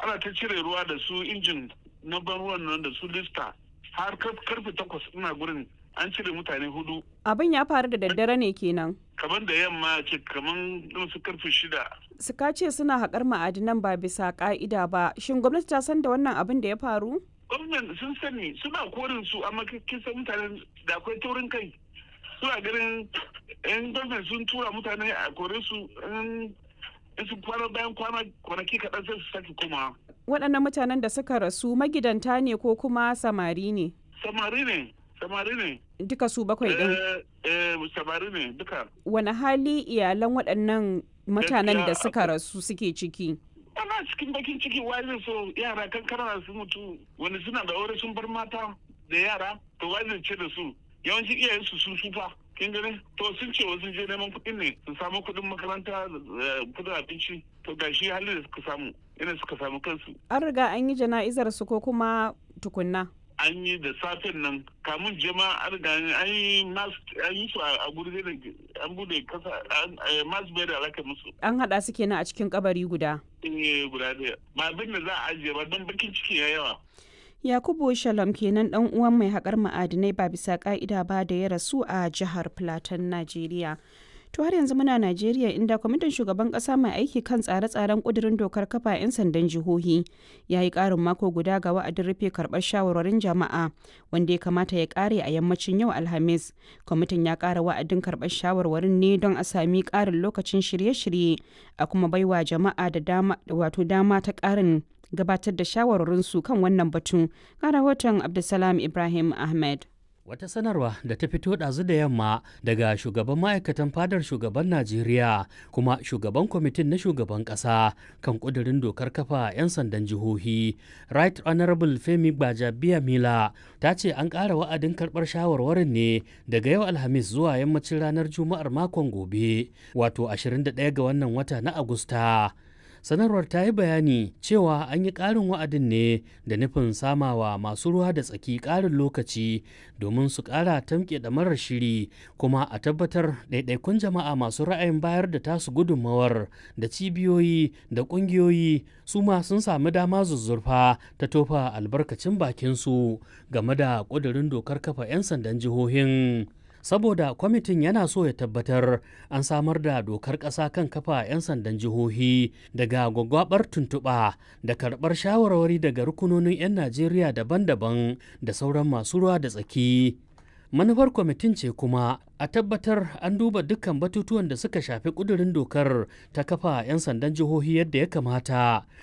ana ta cire ruwa da su injin na ban ruwan nan da su lista har karfe takwas ina gurin an cire mutane hudu abin ya faru da daddare ne kenan kamar da yamma ce kamar su karfe shida suka ce suna haƙar ma'adinan ba bisa ƙa'ida ba shin gwamnati ta san da wannan abin da ya faru gwamnati sun sani suna korin su amma kin san mutanen da akwai taurin kai suna ganin yan gwamnati sun tura mutane a kore su in su kwana bayan kwanaki kaɗan sai su sake koma waɗannan mutanen da suka rasu magidanta ne ko kuma samari ne samari ne samari ne duka su bakwai ɗin eh samari ne duka wani hali iyalan waɗannan mutanen da suka rasu suke ciki ana cikin bakin ciki wani so yara kankana su mutu wani suna da aure sun bar mata da yara to wani ce da su yawanci iyayen su sun sufa kin gani to sun ce wasu je neman kuɗin ne su samu kuɗin makaranta kuɗin abinci to gashi halin da suka samu yana suka samu kansu an riga an yi jana'izar su ko kuma tukunna an yi da safen nan kamun jama an riga an yi an yi su a guri da an bude kasa masu bai da alaka musu an haɗa su kenan a cikin kabari guda eh guda ɗaya ba abin da za a ajiye ba don bakin ciki ya yawa Yakubu Shalom kenan dan uwan mai haƙar ma'adinai ba bisa ƙa'ida ba da ya rasu a jihar Plateau, Najeriya. To har yanzu muna Najeriya inda kwamitin shugaban ƙasa mai aiki kan tsare-tsaren ƙudurin dokar kafa 'yan sandan jihohi ya yi ƙarin mako guda ga wa'adin rufe karɓar shawarwarin jama'a wanda ya kamata ya ƙare a yammacin yau Alhamis. Kwamitin ya ƙara wa'adin karɓar shawarwarin ne don a sami ƙarin lokacin shirye-shirye a kuma baiwa jama'a da dama wato dama ta ƙarin gabatar da shawarwarinsu kan wannan batun ga rahoton abdulsalam ibrahim ahmed Wata sanarwa da ta fito ɗazu da yamma daga shugaban ma'aikatan fadar shugaban Najeriya kuma shugaban kwamitin na shugaban ƙasa kan ƙudurin dokar kafa 'yan sandan jihohi. Right Honorable Femi Gbajabiya Mila ta ce an ƙara wa'adin karɓar shawarwarin ne daga yau Alhamis zuwa yammacin ranar Juma'ar makon gobe, wato 21 ga wannan wata na Agusta. sanarwar ta yi bayani cewa an yi ƙarin wa'adin ne da nufin samawa masu ruwa da tsaki ƙarin lokaci domin su ƙara tamke da marar shiri kuma a tabbatar ɗaiɗaikun jama'a masu ra'ayin bayar da tasu gudunmawar da cibiyoyi da ƙungiyoyi su ma sun sami dama zuzzurfa ta tofa albarkacin bakinsu game da ƙudurin dokar kafa 'yan sandan jihohin. saboda kwamitin yana so ya tabbatar an samar da dokar ƙasa kan kafa 'yan sandan jihohi daga gwagwabar tuntuɓa da karɓar shawarwari daga rukunonin 'yan najeriya daban-daban da sauran masu ruwa da tsaki manufar kwamitin ce kuma a tabbatar an duba dukkan batutuwan da suka shafi ƙudurin dokar ta kafa 'yan sandan jihohi yadda ya kamata